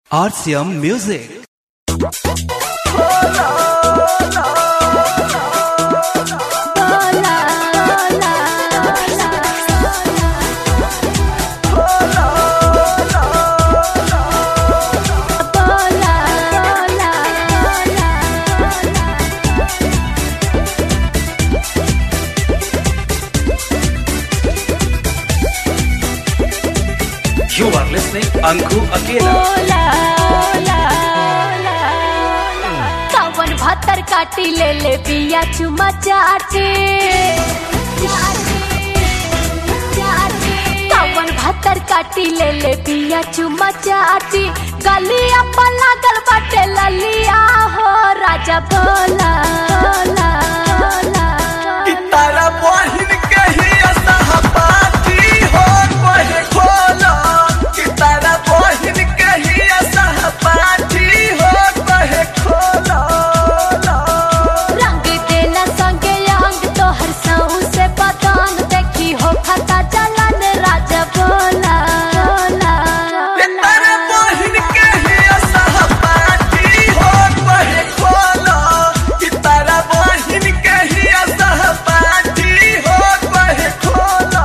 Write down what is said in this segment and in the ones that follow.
RCM Music. You are listening Anku Akela. कवन भतर काटी ले ले बिया चुमा चाटे कवन भतर काटी ले ले बिया चुमा चाटी गलिया पर लागल बाटे ललिया हो राजा बोला बोला बोला कि तारा बहिन कही असहपाती हो कहे खोला कि तारा बहिन कही असहपाती हो कहे खोला रंग देला संगे अंग तोहर साऊ से बदन देखी हो खाता जलन राजा बोला बोला कि तारा बहिन कही असहपाती हो कहे खोला कि तारा बहिन कही असहपाती हो कहे खोला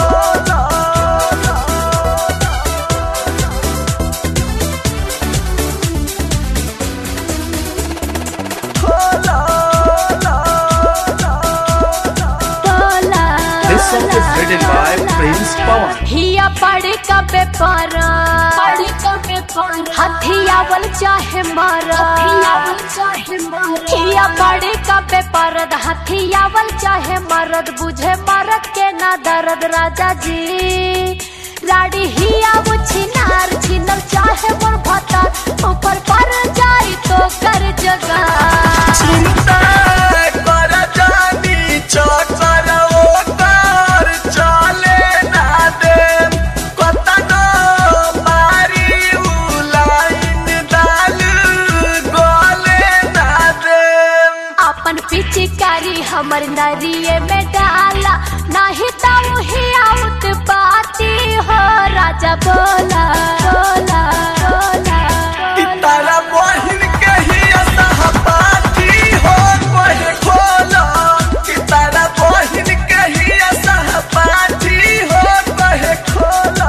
बोला This song is written by Prince Pawan. हिया पड़ कबे पारा पड़ कबे पारा हथियावल चाहे मारा हथियावल चाहे मारा हिया पड़ कबे पारद हथियावल चाहे मरद बुझे मरद के ना दर्द राजा जी राड़ी हिया वो छिनार छिनल चाहे मोर भता ऊपर पर जाई तो कर जगा चिंता कर जानी चकर ओकर चले ना दे कतनो मारी उ लाइन दाल गोले ना दे अपन पिचकारी हमर नरिये में डाला नाही ताऊ ही आउत बाती हो राजा बोला बोला बोला कि तारा बहिन कही असहपाती हो कहे खोला कि तारा बहिन कही असहपाती हो कहे खोला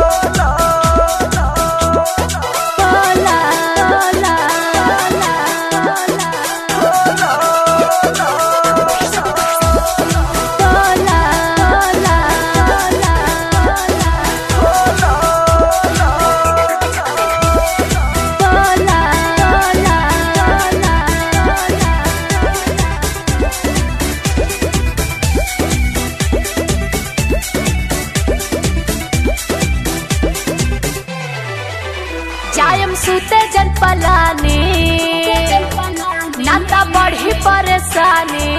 बोला बोला बोला बोला जायम सुते जन पलानी नाता बढ़ी परेशानी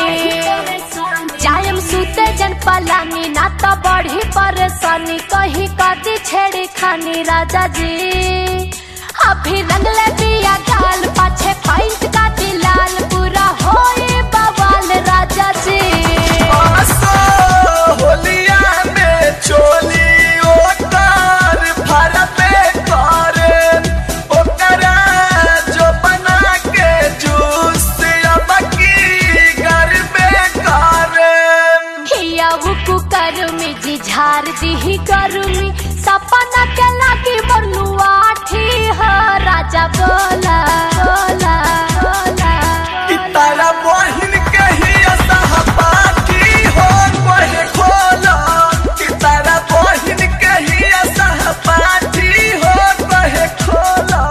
जायम सुते जन पलानी नाता बढ़ी परेशानी कहीं कदी छेड़ी खानी राजा जी अभी रंगले बिया गाल पाछे पाइंट का दिलाल पूरा होए बवाल राजा जी आसो होलिया में चोली ओकर फर पे करे ओकरा जो बना के जूस अब की घर में करे हिया हुकु करुमी जी झार दिही करुमी सपना के लागी बरनुआ ठी हो राजा बोला बोला बोला कि तारा बहिन कही असहपाती हो कहे खोला कि तारा बहिन कही असहपाती हो कहे खोला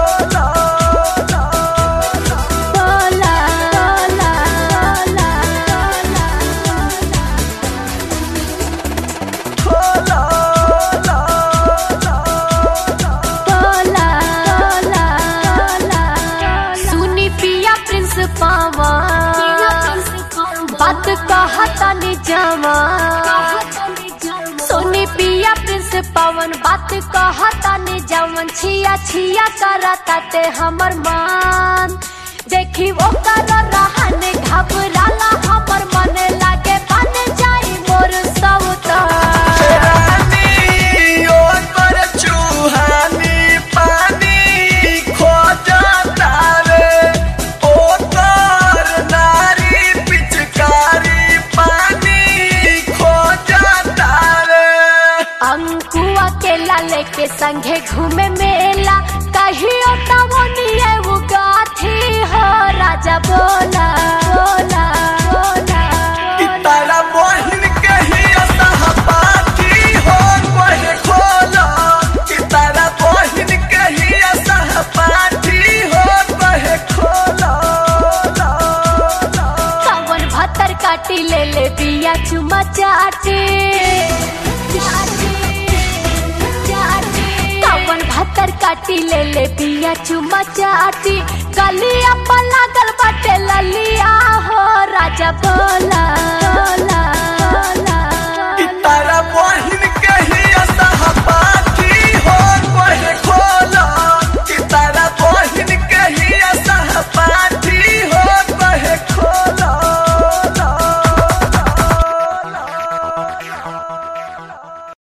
बोला बोला खोला बोला बोला सुनी पिया प्रिंस पावा बात कहता नि जावा सोनी पिया प्रिंस पवन बात कहता नि जवन छिया छिया करता ते हमर मान देखी वो कर रहन घबराला हमर मन लागे बन जाई मोर सौता रानी ओ कर चूहानी पानी राजा बोला बोला बोला कि तारा बहिन के ही सहपाठी हो कहे खोला कि तारा बहिन के ही सहपाठी हो कहे खोला कवन भतर काटी ले ले बिया चुमा चाटे कवन भतर काटी ले ले बिया चुमा चाटी गलिया पर लागल बाटे ललिया हो राजा बोला बोला बोला